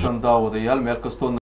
wanaagsan daawadayaal meel kastood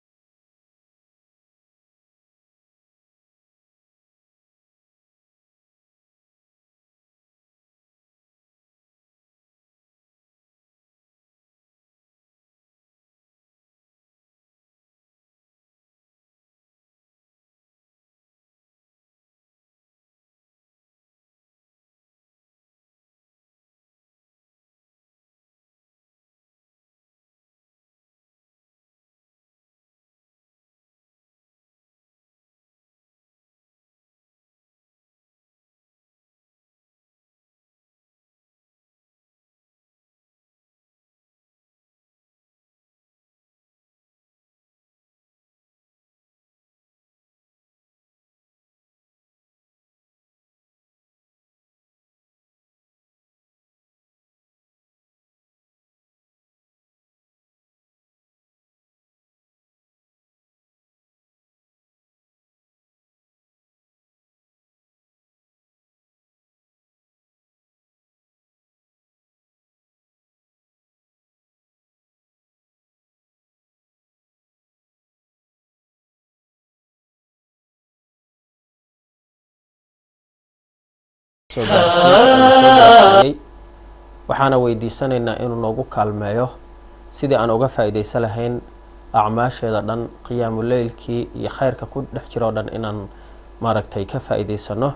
waxaana weydiisanaynaa inuu noogu kaalmeeyo sidii aan uga faa-ideysan lahayn acmaasheeda dhan qiyaamuleylkii iyo khayrka ku dhex jiroo dhan inaan maaragtay ka faa-iideysano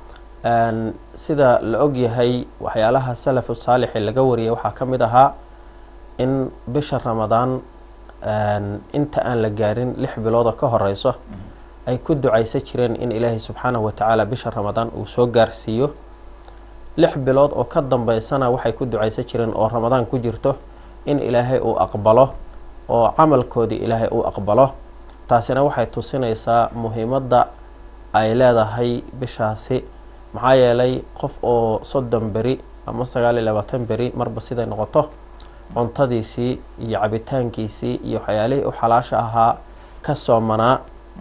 sida la ogyahay waxyaalaha salafu saalixi laga wariyay waxaa ka mid ahaa in bisha ramadaan inta aan la gaarin lix biloodoo ka horeyso ay ku ducaysan jireen in ilaahay subxaanahu watacaala bisha ramadaan uu soo gaarsiiyo lix bilood oo ka dambeysana waxay ku ducaysan jireen oo ramadaan ku jirto in ilaahay uu aqbalo oo camalkoodii ilaahay uu aqbalo taasina waxay tusinaysaa muhiimadda ay leedahay bishaasi maxaa yeelay qof oo soddon beri ama sagaal iyo labaatan beri marba siday noqoto cuntadiisii iyo cabitaankiisii iyo waxyaalihii u xalaasha ahaa ka soomanaa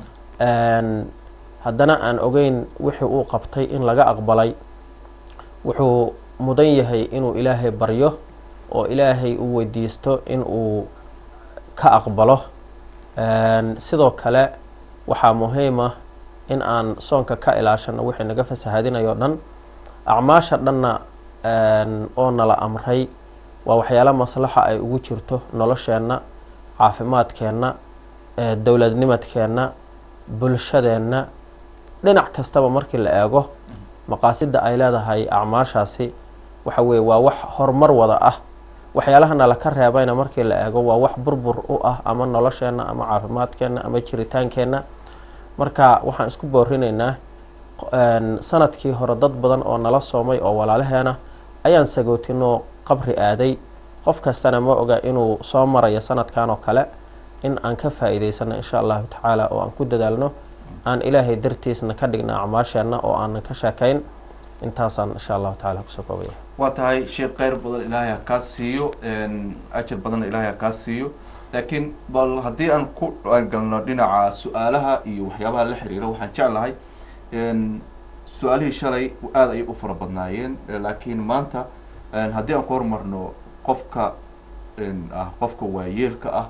haddana aan ogeyn wixii uu qabtay in laga aqbalay wuxuu mudan yahay inuu ilaahay baryo oo ilaahay uu weydiisto in uu ka aqbalo sidoo kale waxaa muhiim ah in aan soonka ka ilaashano wixii naga fasahadinayo dhan acmaasha dhanna oo nala amray waa waxyaalo maslaxa ay ugu jirto nolosheenna caafimaadkeenna dowladnimadkeenna bulshadeenna dhinac kastaba markii la eego maqaasida ay leedahay acmaashaasi waxa weye waa wax horumar wada ah waxyaalahana laka reebayna markii la eego waa wax burbur u ah ama nolosheenna ama caafimaadkeenna ama jiritaankeenna marka waxaan isku boorinaynaa sanadkii hore dad badan oo nala soomay oo walaalaheena ayaan sagootinoo qabri aaday qof kastana ma oga inuu soo marayo sanadkan oo kale in aan ka faa-iideysano insha allahu tacaala oo aan ku dadaalno aan ilaahay dartiisna ka dhigna acmaasheenna oo aanan ka sheekayn intaasaan insha allahu tacala kusoo koobaya waa tahay sheekh kheyr badan ilaahay ha kaa siiyo ajar badanna ilaahay ha kaa siiyo laakiin bal haddii aan ku galno dhinaca su-aalaha iyo waxyaabaha la xiriira waxaan jeclahay su-aalihii shalay aada ayay u fara badnaayeen laakiin maanta haddii aan ku hormarno qofka ah qofka waayeelka ah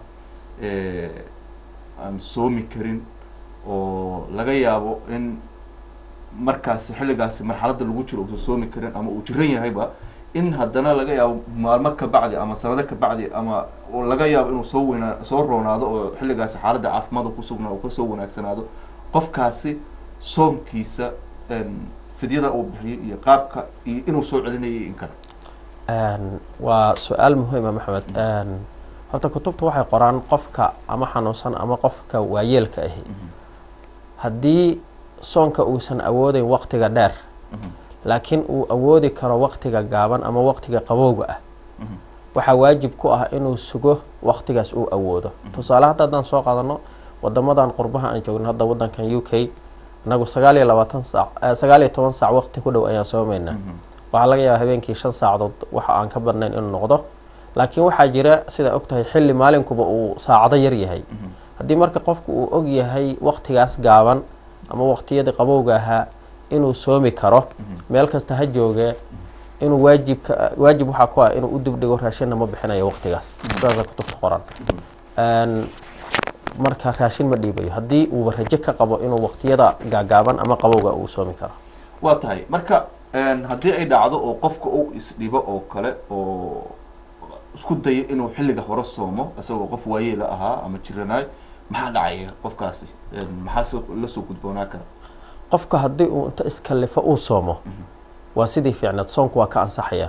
aan soomi karin oo laga yaabo in markaasi xilligaasi marxaladda lagu jiro uusan soomi karin ama uu jiran yahayba in haddana laga yaabo maalmo ka bacdi ama sanado ka bacdi ama laga yaabo inuu soo weynaa soo roonaado oo xilligaasi xaaladda caafimaadka kusugnaa uu kasoo wanaagsanaado qofkaasi soomkiisa fidyada uu bixiyo iyo qaabka iyo inuu soo celinayay in kale waa su-aal muhiima maxamed horta kutubta waxay qoraan qofka ama xanuunsan ama qofka waayeelka ahi haddii soonka uusan awoodeyn waqtiga dheer laakiin uu awoodi karo waqtiga gaaban ama waqtiga qabowga ah waxaa waajib ku ah inuu sugo waqtigaas uu awoodo tusaale hadda haddaan soo qaadano wadamadan qurbaha aan joogno hadda wadankan u k inagu sagaal iyo labaatan saac sagaal iyo toban saac waqti ku dhow ayaan soomeynaa waxaa laga yaaba habeenkii shan saacadood waxa aan ka badnayn inuu noqdo laakiin waxaa jira sidaa ogtahay xilli maalinkuba uu saacado yar yahay haddii marka qofku uu og yahay waqtigaas gaaban ama waqtiyadii qabowga ahaa inuu soomi karo meel kasta ha joogee inuu waajibka waajib waxaa ku ah inuu u dibdhigo raashinna ma bixinayo waqtigaas sidaasa kutubta qoran Een, marka raashin ma dhiibayo haddii uuba rajo ka qabo inuu waqtiyada gaagaaban ama qabowga uu soomi karo waa tahay marka een, haddii ay dhacdo oo qofka uu isdhibo oo kale oo isku dayo inuu xilliga hore soomo isagoo qof waayeela ahaa ama jiranaay maxaa dhacaya qofkaasi Een, maxaa se la soo gudboonaa kara qofka haddii uu inta iskallifo uu soomo waa sidii fiicneed soonku waa ka ansaxaya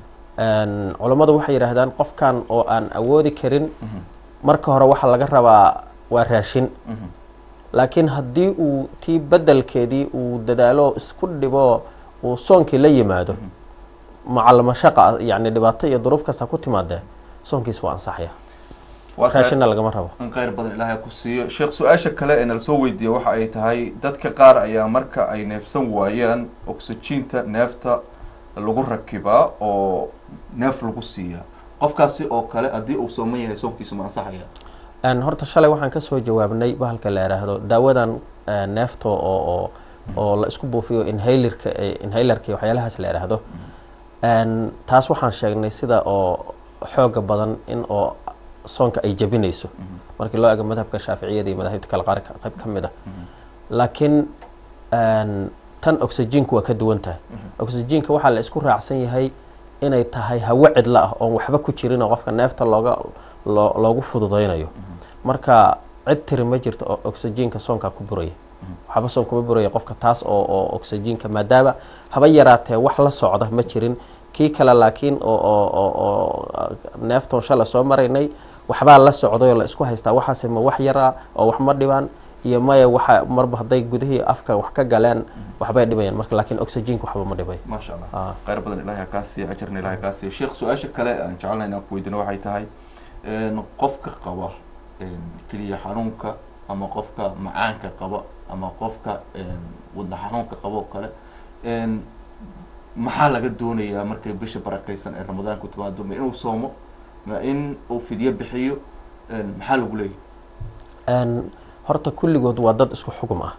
Een, culammadu waxay yidhaahdaan qofkan oo aan awoodi karin marka hore waxaa laga rabaa waa raashin laakiin haddii uu tii bedelkeedii uu dadaalo isku dhibo uu soonkii la yimaado macalmashaqa yani dhibaato iyo duruuf kasta ku timaadee soonkiis waa ansaxaya waa tahay- raashinna lagama rabo in khayr badan ilaahay ku siiyo sheekh su-aasha kale ee nala soo weydiiye waxa ay tahay dadka qaar ayaa marka ay neefsan waayaan oxygiinta neefta lagu rakibaa oo neef lagu siiyaa qofkaasi oo kale haddii uu sooman yahay soonkiisu ma ansaxaya Een, horta shalay waxaan kasoo jawaabnay bahalka la yidhaahdo daawadan eh, neefta oo oo oo la isku buufiyo inhalerka inhalerka iyo waxyaalahaas la yidhaahdo Een, taas waxaan sheegnay sida oo xooga badan in oo soonka ay jabinayso markii loo eego madhabka shaaficiyada iyo madaahibta kale qaar ka- qayb ka mid ah laakiin een, tan oxygenka waa ka duwan tahay oxygenka waxaa la isku raacsan yahay inay tahay hawo cidlo ah oon waxba ku jirin oo qofka neefta looga loo loogu fududaynayo marka cid tiri ma jirto oo oxygenka soonka ku buraya waxba soon kuma buraya qofka taas oo oo oxygenka maadaama haba yaraatee wax la socda ma jirin kii kale laakiin oo oo oo oo neeftoon shalay soo maraynay waxbaa la socday oo la isku haystaa waxaase ma wax yara oo wax ma dhibaan iyo maya waxa marba hadday gudihii afka wax ka galeen waxbay dhibayaan marka laakiin oxygenka waxba ma dhibayo maasha allah Ah. khayr badan ilahay ha kaa siiya ajarna ilahay kaa siiya sheekh su-aasha kale aan jecelnahay inaan ku weydiino waxay tahay een, qofka qaba een, keliya xanuunka ama qofka macaanka qaba ama qofka een, wadna xanuunka qaba oo kale een, maxaa laga doonayaa markay bisha barakaysan ee ramadaanku timaado ma inuu soomo ma in uu fidyo bixiyo een, maxaa lagu leeyahay Een, horta kulligood waa dad isku xugum ah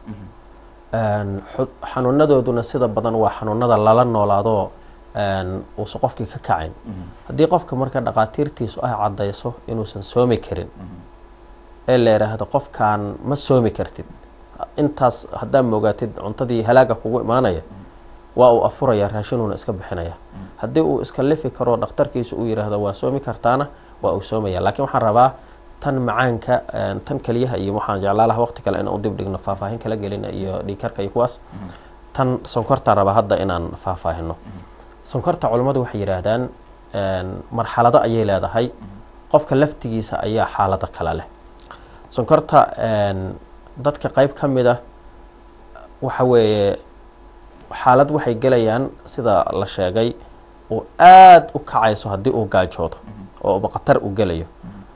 Een, xu- xanuunadooduna sida badan waa xanuunada lala noolaado een, uusan qofkii ka kacayn haddii qofka marka dhaqaatiirtiisu ay caddayso inuusan soomi karin ee la yidhaahdo qofkan ma soomi kartid intaas haddaa moogaatid cuntadii halaaga kugu imaanaya waa uu afuraya raashinuuna iska bixinaya haddii uu iska lifi karo dhakhtarkiisu uu yidhaahdo waa soomi kartaana waa uu soomaya laakiin waxaan rabaa tan macaanka een, tan keliyaha iyo waxaan jeclaa laha waqti kale inaan u dib dhigno faahfaahin kala gelina iyo dhiikarka iyo kuwaas tan sonkortaan rabaa hadda inaan faahfaahino sonkorta culammadu waxay yidhaahdaan een, marxalado ayay leedahay qofka laftigiisa ayaa xaalado kale leh sonkorta een, dadka qayb ka mid ah waxa weeye xaalad waxay gelayaan sida la sheegay uu aada u kacayso haddii uu gaajoodo oo uba khatar u gelayo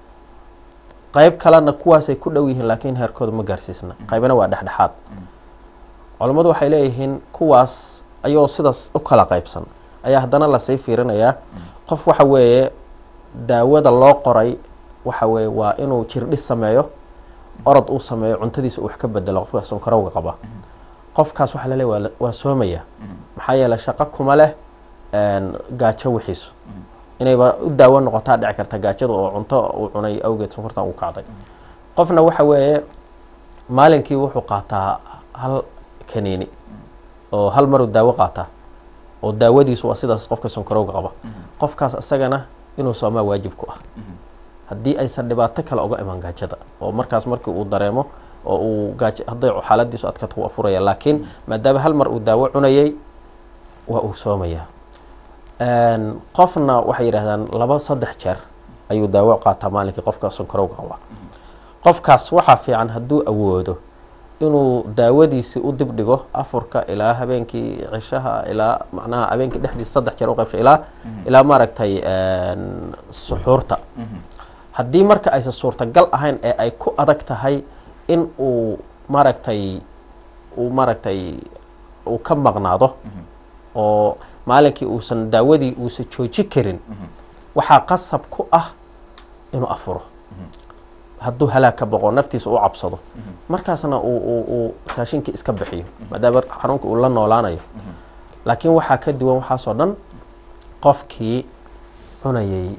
qayb kalena kuwaasay ku dhow yihiin laakiin heerkooda ma gaarsiisna qaybna waa dhexdhexaad culammadu waxay leeyihiin kuwaas ayoo sidaas u kala qaybsan ayaa haddana lasii fiirinayaa qof waxa weeye daawada loo qoray waxa weeye waa inuu jirdhis sameeyo orod uu sameeyo cuntadiisa uu wax ka bedelo qofka sonkorowga qaba qofkaas waxaa laleeya waa la- waa soomaya maxaa yeelay shaqo kuma leh een, gaajo wixiisu inayba u daawo noqotaa dhici karta gaajada oo cunto uu cunay awgeed sonkortan uu kacday qofna waxa weeye maalinkii wuxuu qaataa hal kaniini oo hal maruu daawo qaataa oo daawadiisu waa sidaas qofka sonkorowga qaba qofkaas isagana inuu soomaa waajib ku ah haddii aysan dhibaato kale uga iman gaajada oo markaas markii uu dareemo oo uu gaajo hadday xaaladiisu adkato wuu afuraya laakiin maadaama hal mar uu daawo cunayay waa uu soomayaa Een, qofna waxay yidhahdaan laba saddex jeer ayuu daawo qaataa maalinkii qofka sonkorowga qaba qofkaas waxaa fiican hadduu awoodo inuu daawadiisii u dib dhigo afurka ilaa habeenkii cishaha ilaa macnaha habeenkii dhexdiisa saddex jeer u qaybsho ilaa ilaa maaragtay een, suxuurta haddii marka aysan suurtagal ahayn ee ay ku adag tahay in uu maaragtay uu maaragtay uu ka maqnaado oo maalinkii uusan daawadii uusan jooji karin waxaa qasab ku ah inuu afuro hadduu halaag ka boqo naftiisa u cabsado markaasna uu uu uu raashinkii iska bixiyo maadaama xanuunka uu la noolaanayo laakiin waxaa ka duwan waxaasoo dhan qofkii cunayay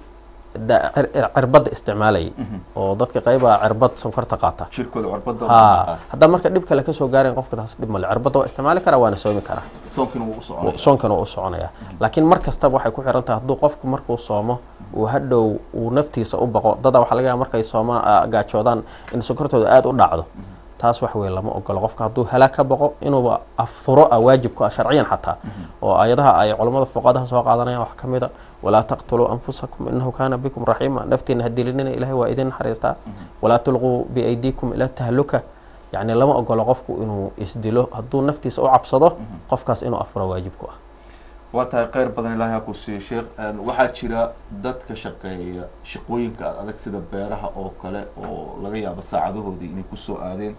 da- cir- cir- cirbadda isticmaalayay oo dadka qayba cirbad sonkorta qaata jirkooda cirbada ha haddaa marka dhib kale kasoo gaarayn qofka taas dhib male cirbadda waa isticmaali karaa waana soomi karaa soonkiina wuu u soconaya soonkana waa u soconaya laakiin mar kastaba waxay ku xiran tahay hadduu qofku markuu soomo uu hadhow uu naftiisa u baqo dadaa waxaa laga yaaba markay sooma ah, gaajoodaan in sonkortooda aada u dhacdo taas wax weeye lama ogolo qofka hadduu halaag ka baqo inuuba afuro ah waajib ku ah sharciyan xataa oo aayadaha ay culammada fuqadaha soo qaadanayaan wax ka mid a walaa taqtuluu anfusakum inahu kaana bikum raxiima naftiina hadilinina ilahay waa idin naxariistaa walaa tulquu biaydiikum ila tahluka yacni lama ogolo qofku inuu isdilo hadduu naftiisa u cabsado qofkaas inuu afuro waajib ku ah waa tahay kheyr badan ilaahay ha ku siiyo sheekh waxaa jira dadka shaqeeya shaqooyinka ad adag sida beeraha oo kale oo laga yaabo saacadahoodii inay kusoo aadeen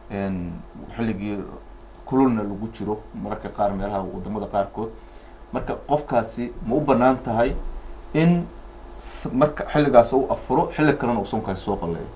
xilligii kululna lagu jiro mararka qaar meelaha wadamada qaarkood marka qofkaasi ma u banaan tahay in s- marka xilligaas u afuro xilli kalena uu soonkaasi soo qalleeyo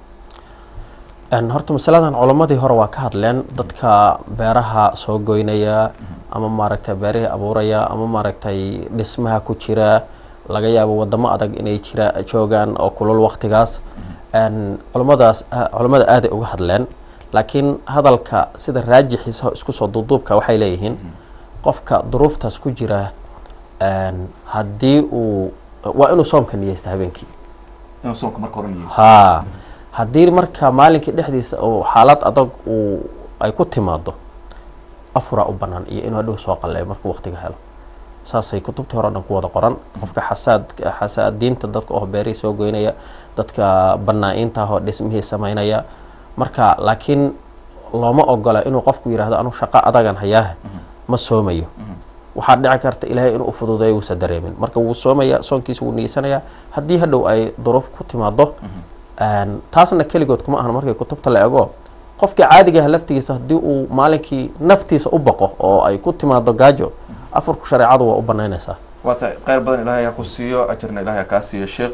Een, horta masaladan culammadii hore waa ka hadleen dadka beeraha soo goynaya ama maaragtay beerihii abuuraya ama maaragtay dhismaha ku jira laga yaabo wadamo adag inay jira joogaan oo kulul waktigaas Een, culammadaas a- culammada aaday uga hadleen laakiin hadalka sida raajixiisa isku soo duuduubka waxay leeyihiin qofka duruuftaas ku jira een, haddii uu waa inuu soomka niyeysta habeenkii inuu soonka marka hore niyeysto haa haddii marka maalinkii dhexdiisa uu xaalad adag uu ay ku timaado afuraa u banaan iyo inuu hadhow soo qalleeyo markuu waqtiga helo saasay kutubtii hore o dhan ku wada qoran qofka xasaad xasaadiinta dadka oo beerihii soo goynaya dadka banaa-iinta ah oo dhismihii samaynaya marka laakiin looma ogola inuu qofku yidhaahdo anu shaqo adagan hayaah ma soomayo waxaa dhici karta ilaahay inuu ufududeeyo uusan dareemin marka wuu soomaya soonkiisa wuu niyeysanayaa haddii hadhow ay duruuf ku timaado Een, taasna keligood kuma ahan markay kutubta la ego qofkii caadiga ah laftigiisa haddii uu maalinkii naftiisa u baqo oo ay ku timaado gaajo afarku shareecadu waa u banaynaysaa waa tahay kheyr badan ilaahay ha ku siiyo ajarna ilaahay ha kaa siiyo sheekh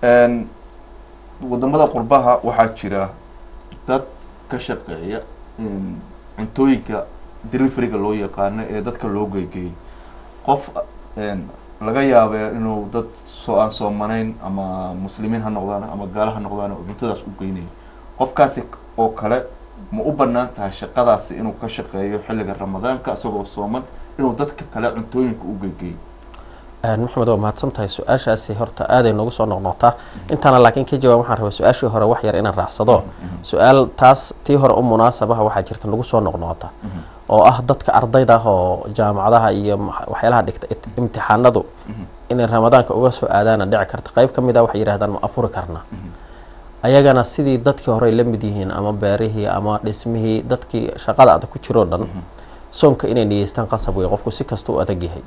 wadamada qurbaha waxaa jira dad ka shaqeeya in cuntooyinka deliveryga loo yaqaano ee dadka loo geegeeyay qof een, laga yaabee inuu dad soo aan soomanayn ama muslimiin ha noqdaan ama gaalo ha noqdaan oo cuntadaas u geynayo qofkaasi oo kale ma u banaan tahay shaqadaasi inuu ka shaqeeyo xilliga ramadaanka isagoo sooman inuu dadka kale cuntooyinka u geegeeyo Een, maxamed waa mahadsan tahay su-aashaasi horta aaday noogu soo noqnoqtaa intaana laakiin ka jawaab waxaan rabaa su-aashii hore wax yar inaan raacsado su-aal taas tii hore u munaasabaha waxaa jirta nagu soo noqnoqota oo ah dadka ardayda ah oo jaamacadaha iyo ma- waxyaalaha dhigta it- imtixaanadu inay ramadaanka uga soo aadaana dhici karta qayb ka mid ah waxay yidhahdaan ma afuri karnaa ayagana sidii dadkii horey la mid yihiin ama beerihii ama dhismihii dadkii shaqada adag ku jiroo dhan soonka inay niyeystaan qasab wey qofku si kasta u adag yahay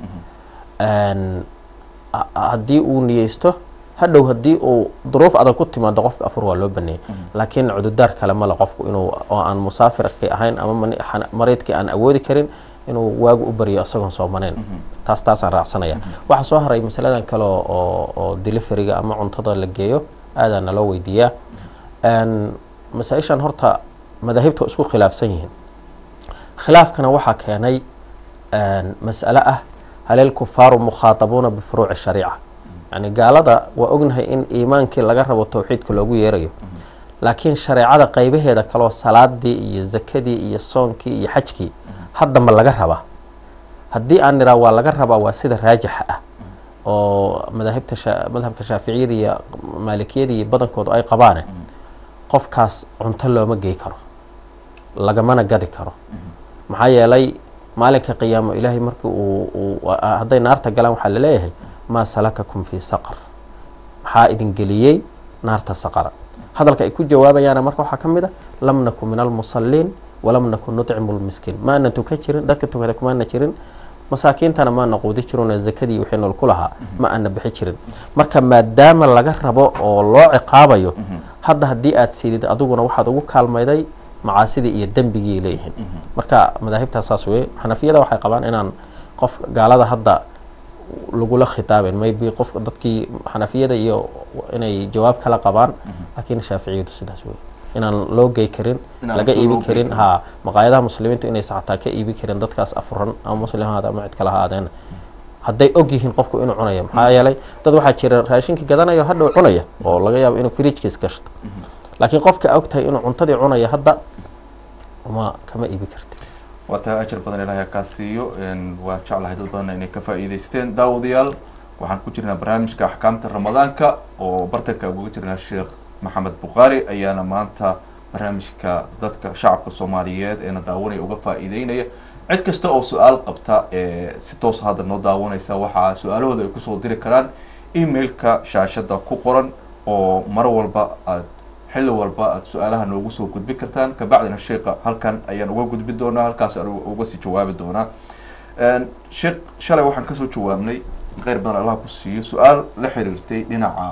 Een, ha- haddii uu niyeysto hadhow haddii uu duruuf adag ku timaado qofka afur waa loo baneeyay laakiin cududaar kale male qofku inuu oo aan musaafirkii ahayn ama mani- xana- mariidkii aan awoodi karin inuu waagu u baryo isagoon soomaneyn taas taasaan raacsanaya waxaa soo haray masaladan kale oo oo- oo deliveriga ama cuntada la geeyo aadaa naloo weydiiyaa Een, masaa-ishan horta madaahibta waa isku khilaafsan yihiin khilaafkana waxaa keenay een, mas'ale ah hal ilkufaaru mukhaatabuuna bifuruuci shariica yani gaalada waa ognahay in iimaankii laga rabo towxiidka loogu yeerayo laakiin shareecada qaybaheeda kaleo salaadii iyo zakadii iyo soonkii iyo xajkii hadda ma laga rabaa haddii aan niraa waa laga rabaa waa sida raajixa ah oo madaahibta sha- madhabka shaaficiyada iyo maalikiyada iyo badankoodu ay qabaane qofkaas cunto looma gey karo lagamana gadi karo maxaa yeelay maalinka qiyaamo ilaahay markii uu uu a- hadday naarta galaan waxaa laleeyahay maa salakakum fii saqar maxaa idin geliyey naarta saqara hadalka ay ku jawaabayaana marka waxaa ka mid a lam nakun min almusaliin walam nakun nutcimu lmiskiin maana tuka jirin dadka tukada kumaana jirin masaakiintana maana quudi jirino zakadii wixii nool ku lahaa ma aana bixi jirin marka maadaama laga rabo oo loo ciqaabayo hadda haddii aad sidid adiguna waxaad ugu kaalmayday macaasidii iyo dembigii leeyihiin marka madaahibtaas saas weye xanafiyada waxay qabaan inaan qof gaalada hadda lagula khitaaben maybe qofka dadkii xanafiyada iyo inay jawaab kala qabaan laakiin shaaficiyadu sidaas weye inaan loo gey karin Inaan laga cunto iibi loo gey karin karin. ha maqaayadaha muslimiintu inaysa xataa ka iibi karin dadkaas afuran ama muslim ha ahaade ama cid kale ha ahaadeen hadday og yihiin qofku inuu cunayo maxaa yeelay dad waxaa jira raashinkii gadanayo hadhow cunaya oo laga yaabo inuu fridjkiis gashto laakiin qofka og tahay inuu cuntadii cunaya hadda ma kama iibi karti waa tahay ajar badan ilaahay kaa siiyo waan jeclahay dad badanna inay ka faa'iidaysteen daawadayaal waxaan ku jirnaa barnaamijka axkaamta ramadaanka oo bartanka uga jirnaa sheekh maxamed bukhaari ayaana maanta barnaamijka dadka shacabka soomaaliyeed eena daawanaya uga faa'iideynaya cid kasta oo su-aal qabta ee si toos hadda noo daawanaysa waxaa su-aalahooda ay kusoo diri karaan emailka shaashada ku qoran oo mar walba aad xilli walba aad su-aalaha noogu soo gudbi kartaan kabacdina sheika halkan ayaan uga gudbi doonaa halkaas aan uga sii jawaabi doonaa sheekh shalay waxaan kasoo jawaabnay kheyr badan allah ku siiyo su-aal la xiriirtay dhinaca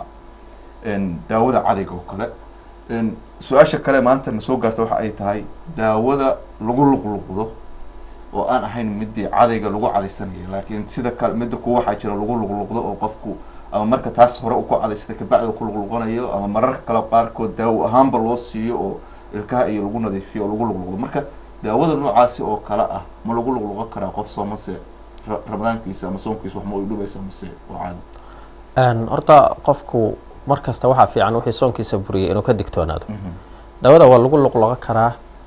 daawada cadayga oo kale su-aasha kale maanta na soo gaarta waxa ay tahay daawada lagu luqluqdo oo aan ahayn midii cadayga lagu cadaysanaya laakiin sida kale midda kuwa waxaa jira lagu luqluqdo oo qofku ama marka taas hore u ku cadaysata kabacdi ku luqluqanayo ama mararka kale qaarkood daawo ahaanba loo siiyo oo ilkaha iyo lagu nadiifiyo oo lagu luqluqdo marka daawada noocaasi oo kale ah ma lagu luqluqan karaa qof soomase ramadaankiisa ama soonkiisa wax ma ay dhubaysa mase waa caadi horta qofku mar kasta waxaa fiican wixii soonkiisa buriyay inuu ka digtoonaado daawada waa lagu luqluqan karaa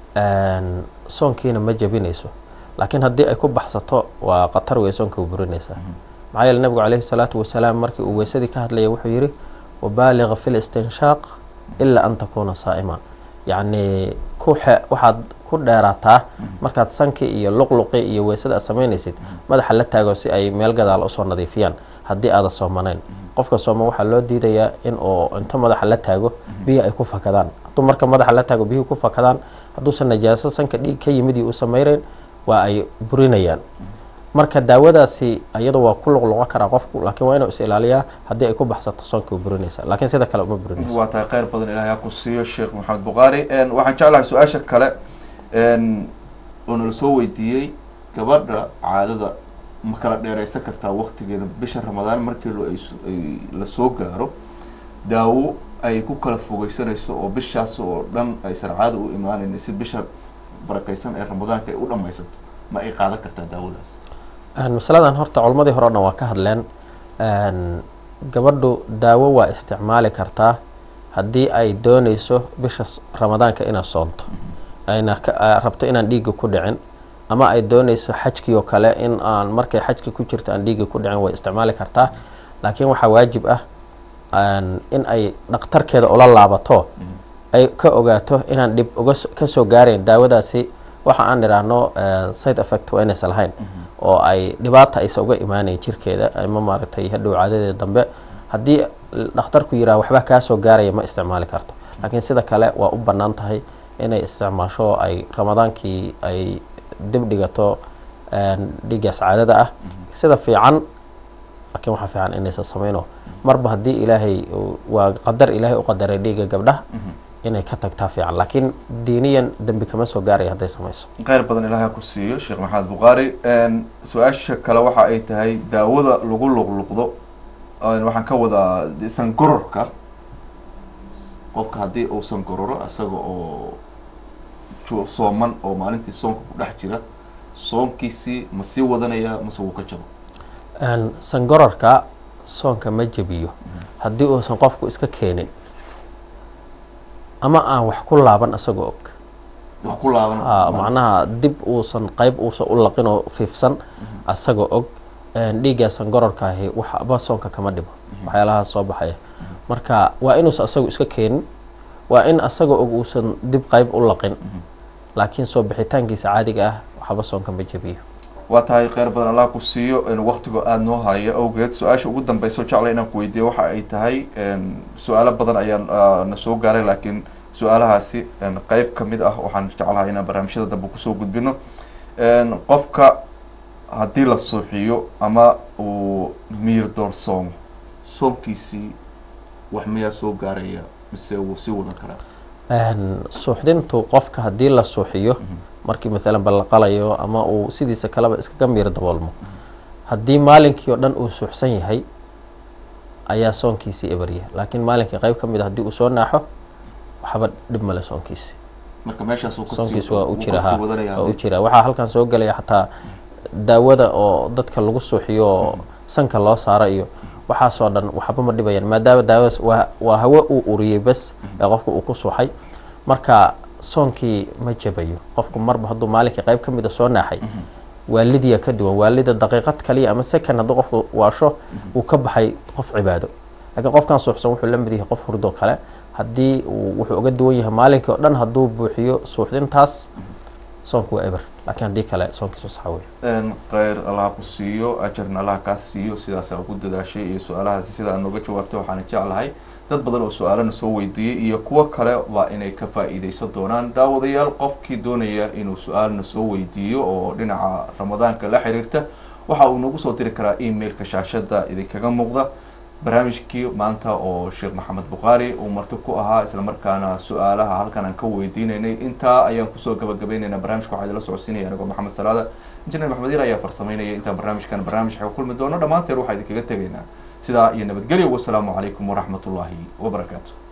soonkiina ma jebinayso laakiin haddii ay ku baxsato waa khatar wey soonka u burinaysaa maxaa yeele nabigu calayhi salaatu wasalaam markii uu weysadii ka hadlaya wuxuu yihi wabaaliga fi listinshaaq ilaa an takuuna saa'ima yacni ku xe waxaad ku dheeraataa markaad sankii iyo luqluqii iyo weysada aad samaynaysid madaxa la taago si ay meel gadaal usoo nadiifiyaan haddii aada soomanayn qofka sooman waxaa loo diidayaa in uu inta madaxa la taago biyo ay ku fakadaan hadduu marka madaxa la taago biyuhu ku fakadaan hadduusan najaaso sanka dhiig ka yimid iyo uusan mayreyn waa ay burinayaan marka daawadaasi iyadu waa ku luqluqan karaa qofku laakiin waa inuu is ilaaliyaa haddii ay ku baxsato soonka u burinaysa laakiin sida kale uma burinaysa waa tahay kheyr badan ilahay ha ku siiyo sheekh maxamed bukhaari waxaan jeclahay su-aasha kale oo nala soo weydiiyey gabadha caadada ma kala dheereysan kartaa waktigeeda bisha ramadaan markii ay la soo gaaro daawo ay ku kala fogeysanayso oo bishaas oo dhan aysan caada u imaanayna si bisha barakeysan ee ramadaanka ay u dhamaysato ma ay qaadan kartaa daawadaas masaladan horta culimadii hore o dhan waa ka hadleen gabadhu daawo waa isticmaali kartaa haddii ay dooneyso bisha ramadaanka inaad soonto ayna rabto inaan dhiigga ku dhicin ama ay dooneyso xajkii oo kale in aan markay xajki ku jirto aan dhiigga ku dhicin way isticmaali kartaa laakiin waxaa waajib ah in ay dhakhtarkeeda ula laabato ay ka ogaato inaan dhib uga kasoo gaarayn daawadaasi waxa aan idhaahno side effect waa inaysan lahayn oo ay dhibaata aysa uga imaaneyn jirkeeda ama maaragtay hadhow caadadeeda dambe haddii dhakhtarku yiraha waxba kaasoo gaaraya ma isticmaali karto laakiin sida kale waa u bannaan tahay inay isticmaasho ay ramadaankii ay dib dhigato dhiiggaas caadada ah sida fiican laakiin waxaa fiican inaysan sameyno marba haddii ilaahay waa qadar ilaahay u qadaray dhiigga gabdhaha inay ka tagtaa fiican laakiin diiniyan dembi kama soo gaaraya hadday samayso kheyr badan ilahay ha ku siiyo sheekh maxamed bukhaari su-aasha kale waxa ay tahay daawada lagu luqluqdo waxaan ka wadaa sangororka qofka haddii uu sangororo isaga oo sooman oo maalintii soonka ku dhex jira soonkiisii ma sii wadanaya mase wuu ka jabo sangororka soonka ma jebiyo haddii uusan qofku iska keenin ama aan wax ku laaban isagoo og wax ku laaban macnaha dib uusan qeyb uusan u laqin oo fiifsan isagoo og dhiiggaa sangororkaahi waxba soonka kama dhibo waxyaalahaas soo baxaya marka waa inuusan isagu iska keenin waa in isagoo og uusan dib qeyb u laqin laakiin soo bixitaankiisa caadiga ah waxba soonka ma jebiyo waa tahay kheyr badan allah ku siiyo waktigo aada noo haya awgeed su-aasha ugu dambeyso jecla inaan ku weydiiyo waxa ay tahay su-aalo badan ayaan na soo gaaray laakiin su-aalahaasi qeyb kamid ah waxaan jeclahay inaan barnaamijyada dambe kusoo gudbino qofka haddii la suuxiyo ama uu miir doorsoomo soonkiisii wax miyaa soo gaaraya mise wuu sii wadan karaa suuxdintu qofka haddii la suuxiyo markii maalan ballaqalayo ama uu sidiisa kaleba iskaga miir daboolmo haddii maalinkii oo dhan uu suuxsan yahay ayaa soonkiisii eberya laakiin maalinkii qeyb ka mid a haddii uu soo naaxo waxba dhib male soonkiisi marka meeshaas soonkiisi waa u jira ha waa u jira waxaa halkan soo gelaya xataa daawada oo dadka lagu suuxiyo sanka loo saaro iyo waxaasoo dhan waxba ma dhibayaan maadaama daawadaas waa waa hawo uu uriyey bas ee qofka uu ku suuxay marka soonkii ma jabayo qofku marba hadduu maalinkii qayb ka mida soo naaxay waalidiya ka duwan waalida daqiiqad kaliya ama second hadduu qofku waasho uu ka baxay qof cibaado laakiin qofkan suuxsan wuxuu la mid yahay qof hurdo kale haddii uu wuxuu uga duwan yahay maalinkii oo dhan hadduu buuxiyo suuxdintaas soonku waa eber laakiin haddii kale soonkiisu saxa wey kheyr allah ku siiyo ajarna allah kaa siiyo sidaasaa ku dadaashay iyo su-aalahaasi sida aad nooga jawaabtay waxaana jeclahay dad badan oo su-aalana soo weydiiyey iyo kuwo kale waa inay ka faa-iideysan doonaan daawadayaal qofkii doonaya inuu su-aalna soo weydiiyo oo dhinaca ramadaanka la xiriirta waxa uu nagu soo diri karaa emailka shaashada idinkaga muuqda barnaamijkii maanta oo sheekh maxamed bukhaari uu marti ku ahaa islamarkaana su-aalaha halkan aan ka weydiinaynay intaa ayaan kusoo gabagabaynaynaa barnamijka waxaa idinla socodsiinaya anigoo maxamed salaada injineer maxmed il ayaa farsameynaya intaa barnaamijkan barnaamij xega kulmi doono dhammaanteen waxaa idinkaga tegaynaa sidaa iyo nabadgelyo wasalaamu calaykum waraxmat ullaahi wabarakaatu